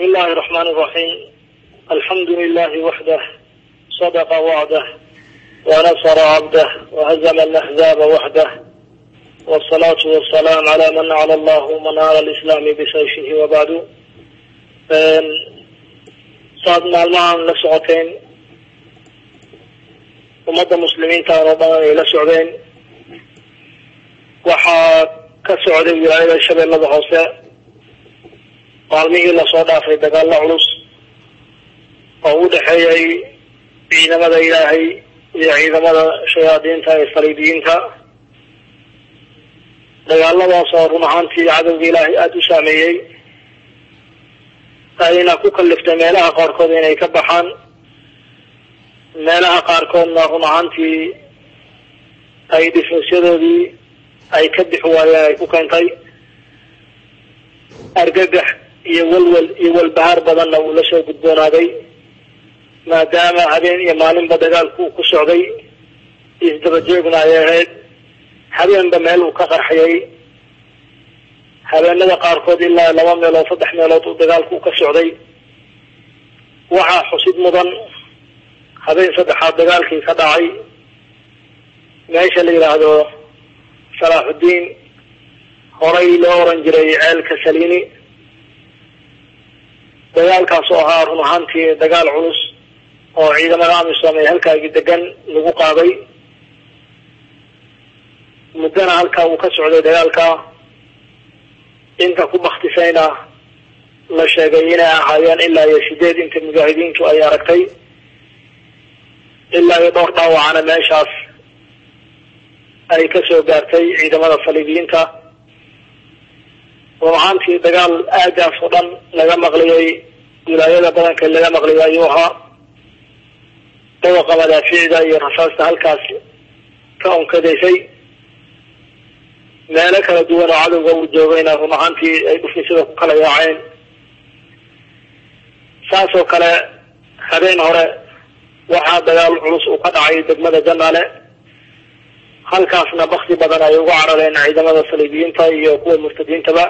الله الرحمن الرحيم الحمد لله وحده صدق وعده ونصر عبده وهزم الأحزاب وحده والصلاة والسلام على من على الله منار الإسلام بسيفه وبعد saad maalmahan la socoteen ummadda muslimiintaan oo dhan ay la socdeen waxaa ka socday wilaayada shabeellada hoose maalmihii lasoo dhaafay dagaalo culus oo u dhexeeyay ciidamada ilaahay iyo ciidamada shayaadiinta ee saliibiyiinta dagaaladaas oo run ahaantii cadowga ilaahay aada u saameeyey ayna ku kaliftay meelaha qaarkood inay ka baxaan meelaha qaarkoodna run ahaantii ay dhifinsyadoodii ay ka bixi waayeen ay ku keentay argagax iyo walwal iyo walbahaar badanna uu la soo gudboonaaday maadaama habeen iyo maalinba dagaalku uu ku socday isdabajeegna ay ahayd habeenba meel uu ka qarxiyay habeenada qaarkood ilaa laba meelood saddex meelood uu dagaalku ka socday waxaa xusid mudan habeen saddexaad dagaalkii ka dhacay meesha la yidhaahdo salaaxuddiin horay loo oran jiray ceelka saliini dagaalkaas oo ahaa run ahaantii dagaal culus oo ciidamada amisom ee halkaagi degan lagu qaaday muddana halkaa uu ka socday dagaalka inta ku baktisayna la sheegay inay ahaayeen ilaa iyo sideed inta mujaahidiintu ay aragtay ilaa iyo dhowr dhaawacana meeshaas ay ka soo gaartay ciidamada saliibiyiinta run ahaantii dagaal aagaas oo dhan laga maqliyay wilaayada badanka laga maqliyay ayuu ahaa dawaqa madaafiicda iyo rasaasta halkaas ka unkadaysay meelo kala duwan oo cadowga uu joogayna run ahaantii ay dhufisyada ku kala yaaceen saas oo kale habeen hore waxaa dagaal culus uu ka dhacay degmada janaale halkaasna bakti badan ay uga carareen ciidamada saliibiyiinta iyo kuwa murtadiintaba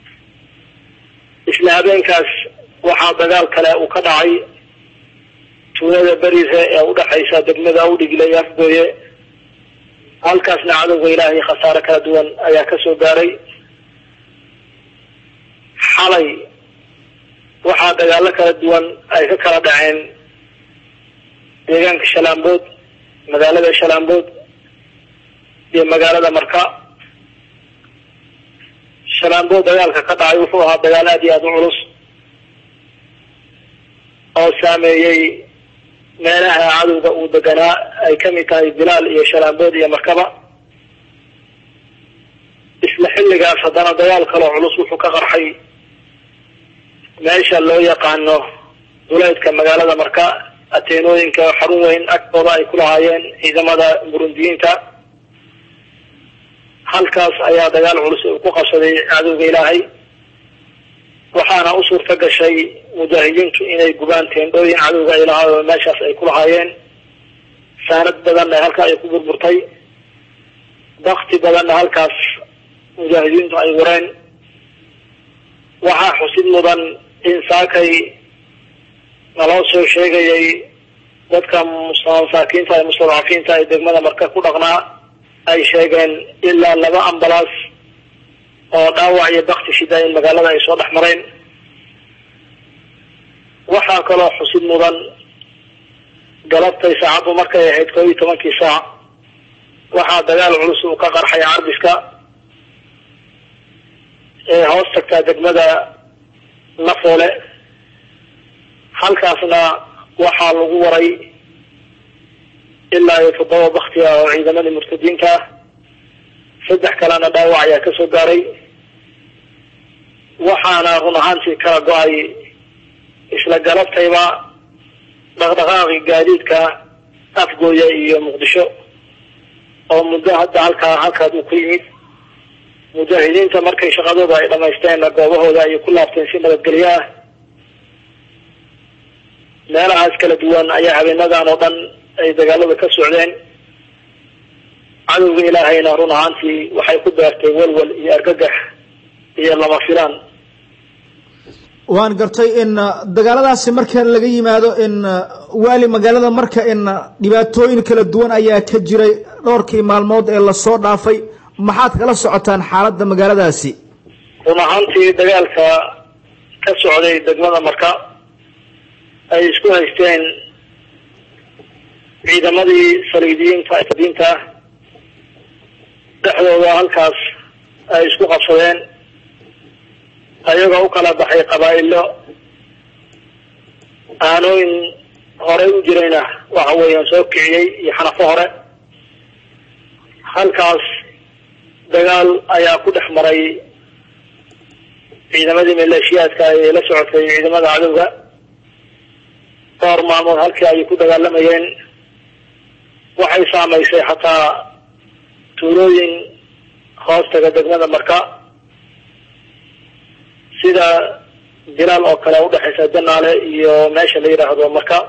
isla habeenkaas waxaa dagaal kale uu ka dhacay tuulada berize ee udhexaysa degmada awdhigle iyo afgooye halkaasna cadowga ilaahay khasaare kala duwan ayaa ka soo gaaray xalay waxaa dagaalo kala duwan ay ka kala dhaceen deegaanka shalaambood magaalada shalaambood iyo magaalada marka shalaambood dagaalka ka dhacay wuxuu ahaa dagaal aad iyo aada u culus oo saameeyey meelaha cadowga uu deganaa ay kamid tahay bilaal iyo shalaambood iyo markaba isla xilligaas haddana dagaal kaloo culus wuxuu ka qarxay meesha loo yaqaano duleedka magaalada marka ateenooyinka xarun weyn agtooda ay ku lahaayeen ciidamada burundiyiinta halkaas ayaa dagaal culus uu ku qabsaday cadowga ilaahay waxaana u suurta gashay mujaahidiintu inay gubaan teendhooyin cadowga ay lahaa oo meeshaas ay ku lahaayeen saanad badanna halkaa ay ku burburtay bakti badanna halkaas mujaahidiintu ay wareen waxaa xusid mudan in saakay naloo soo sheegayay dadka masaakiinta ee mustadcafiinta ee degmada marka ku dhaqnaa ay sheegeen ilaa laba ambalaas oo dhaawac iyo bakti shida in magaalada ay soo dhex mareen waxaa kaloo xusid mudan galabtay saacaddu markay ahayd koob iyo tobankii saac waxaa dagaal culus uu ka qarxay carbiska ee hoos tagtaa degmada nafoole halkaasna waxaa lagu waray ilaa iyo toddoba bakti ah oo ciidamadii murtadiinta ah saddex kalena dhaawac ayaa ka soo gaaray waxaana run ahaantii kala go-ay isla galabtayba dhaqdhaqaaqi gaadiidka afgooya iyo muqdisho oo muddo hadda halkaa halkaas uu ku yimid mujaahidiinta markay shaqadooda ay dhamaysteenna goobahooda ayay ku laabteen si nabadgelyo ah meelahaas kala duwan ayaa habeenadan oo dhan ay dagaalada ka socdeen cadowga ilaahayna run ahaantii waxay ku beertay walwal iyo argagax iyo lama filaan waan gartay in dagaaladaasi marka laga yimaado in waali magaalada marka in dhibaatooyin kala duwan ayaa ka jiray dhowrkii maalmood ee lasoo dhaafay maxaad kala socotaan xaaladda magaaladaasi run ahaantii dagaalka ka socday degmada marka ay isku haysteen ciidamadii saliidiyiinta diinta dhexdooda halkaas ay isku qabsadeen ayagoo u kala baxay qabaa'ilo aanooyin horey u jirayna waxa weeyaan soo kiciyey iyo xanafo hore halkaas dagaal ayaa ku dhex maray ciidamadii maleeshiyaadka ee la socotay ciidamada cadowga dhowr maalmood halkii ayay ku dagaalamayeen waxay saamaysay xataa tuulooyin hoostaga degmada marka sida bilaal oo kale udhexaysa janaale iyo meesha la yidhaahdo marka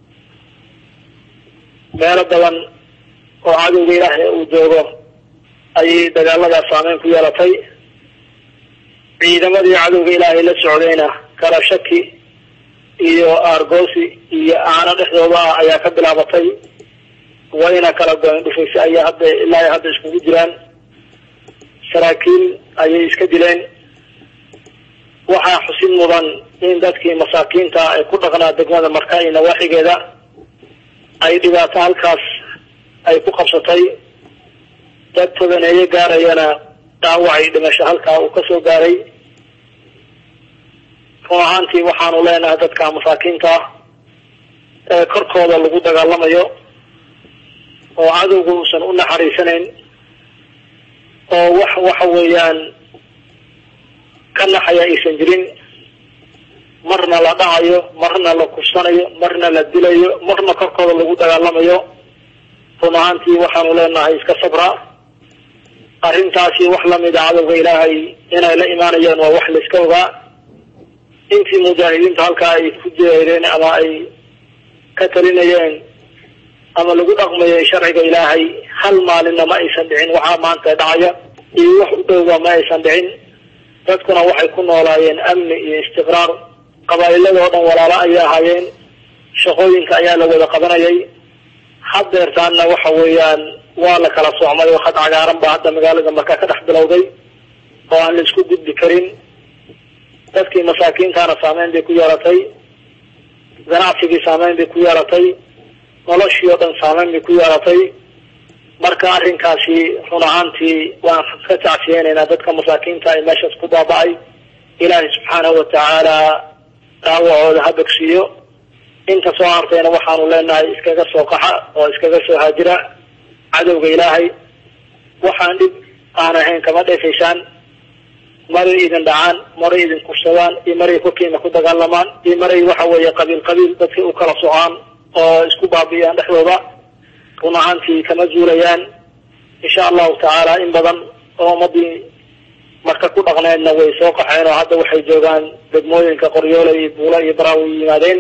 meelo badan oo cadowga ilaahay uu joogo ayay dagaaladaas saameyn ku yeelatay ciidamadii cadowga ilaahay la socdayna kala shaki iyo aargoosi iyo aano dhexdooda ah ayaa ka bilaabatay wayna kala goyn dhufaysa ayaa hadda ilaa hadda iskugu jiraan saraakiil ayay iska dileen waxaa xusid mudan in dadkii masaakiinta ay ku dhaqnaa degmada marka iyo nawaaxigeeda ay dhibaato halkaas ay ku qabsatay dad tobaneeyo gaarayana dhaawacay dhimasho halkaa uu kasoo gaaray run ahaantii waxaanu leenahay dadka masaakiinta ah ee korkooda lagu dagaalamayo oo cadowga uusan u naxariisanayn oo wax waxa weeyaan ka naxaya aysan jirin marna la dhacayo marna la kufsanayo marna la dilayo marna korkooda lagu dagaalamayo run ahaantii waxaanu leenahay iska sabra arrintaasi wax lamida cadowga ilaahay inay la imaanayaan waa wax layska ogaa intii mujaahidiinta halkaa ay ku jeereen ama ay ka talinayeen ama lagu dhaqmayay sharciga ilaahay hal maalinna ma aysan dhicin waxaa maanta dhacaya iyo wax u dhowba ma aysan dhicin dadkuna waxay ku noolaayeen amni iyo istiqraar qabaa'iladoo dhan walaalo ayay ahaayeen shaqooyinka ayaa la wada qabanayay haddeertaanna waxa weeyaan waa la kala socmay oo khad cagaaran baa hadda magaalada marka ka dhex bilowday oo aan la isku gudbi karin dadkii masaakiintaana saameyn bay ku yeelatay ganacsigii saameyn bay ku yeelatay noloshii oo dhan saameyn bay ku yeelatay marka arrinkaasi run ahaantii waan ka tacsiyeynaynaa dadka masaakiinta ay meeshaas ku baaba-ay ilaahay subxaanahu watacaala dhaawacooda ha bogsiiyo inta soo hartayna waxaanu leenahay iskaga soo qaxa oo iskaga soo haajira cadowga ilaahay waxaan dhib aan ahayn kama dheefaysaan maray idin dhacaan maray idin kufsadaan iyo maray korkiina ku dagaalamaan iyo maray waxa weeye qabiil qabiil dadkii u kala socaan oo isku baabi'iyaan dhexdooda run ahaantii kama zuulayaan insha allahu tacaala in badan oo ummadii marka ku dhaqneedna way soo qaxeen oo hadda waxay joogaan degmooyinka qoryoole iyo buula iyo baraawi yimaadeen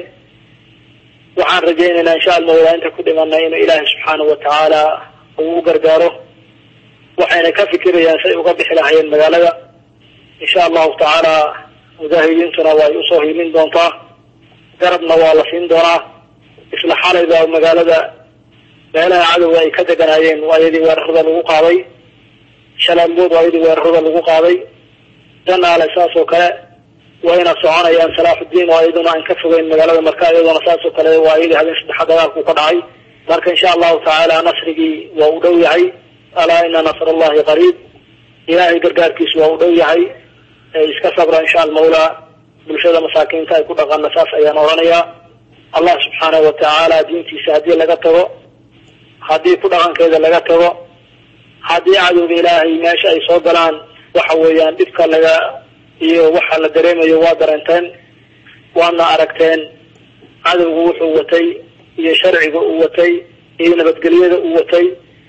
waxaan rajaynaynaa insha almawlaa inta ku dhimanay inuu ilaahay subxaanahu watacaala uu u gargaaro waxayna ka fikirayaan say uga bixi lahayeen magaalada insha allahu tacaala mujaahidiintuna way usoo hiilin doontaa garabna waa la siin doonaa isla xalay baa magaalada meelaha cadowga ay ka deganaayeen waa iyadii weerarada lagu qaaday shalaanbood waa iyadii weerarada lagu qaaday janaale saas oo kale wayna soconayaan salaaxudiin oo iyaduna aan ka fogeyn magaalada marka iyaduna saas oo kale waa iyadii habeen saddexa dagaalku ka dhacay marka insha allahu tacaala nasrigii waa u dhow yahay alaa ina nasr allahi qariib ilaahay gargaarkiisu waa u dhow yahay iska sabra insha almawlaa bulshada masaakiinta ay ku dhaqana saas ayaan odhanayaa allah subxaanahu watacaala diintiisa haddii laga tago haddii ku dhaqankeeda laga tago haddii cadowga ilaahay meesha ay soo galaan waxa weeyaan dhibka laga iyo waxa la dareemayo waa dareenteen waadna aragteen cadowgu wuxuu watay iyo sharciga uu watay iyo nabadgelyada uu watay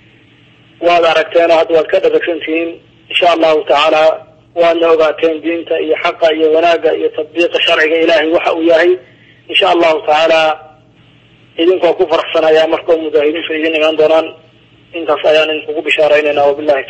waad aragteen oo hadda waad ka dharagsan tihiin insha allahu tacaala waadna ogaateen diinta iyo xaqa iyo wanaagga iyo tatbiiqa sharciga ilaahay waxa uu yahay insha allahu tacaala idinkoo ku faraxsanaya markao mujaahidiintu idin imaan doonaan intaas ayaan idinkugu bishaaraynayna wabilahi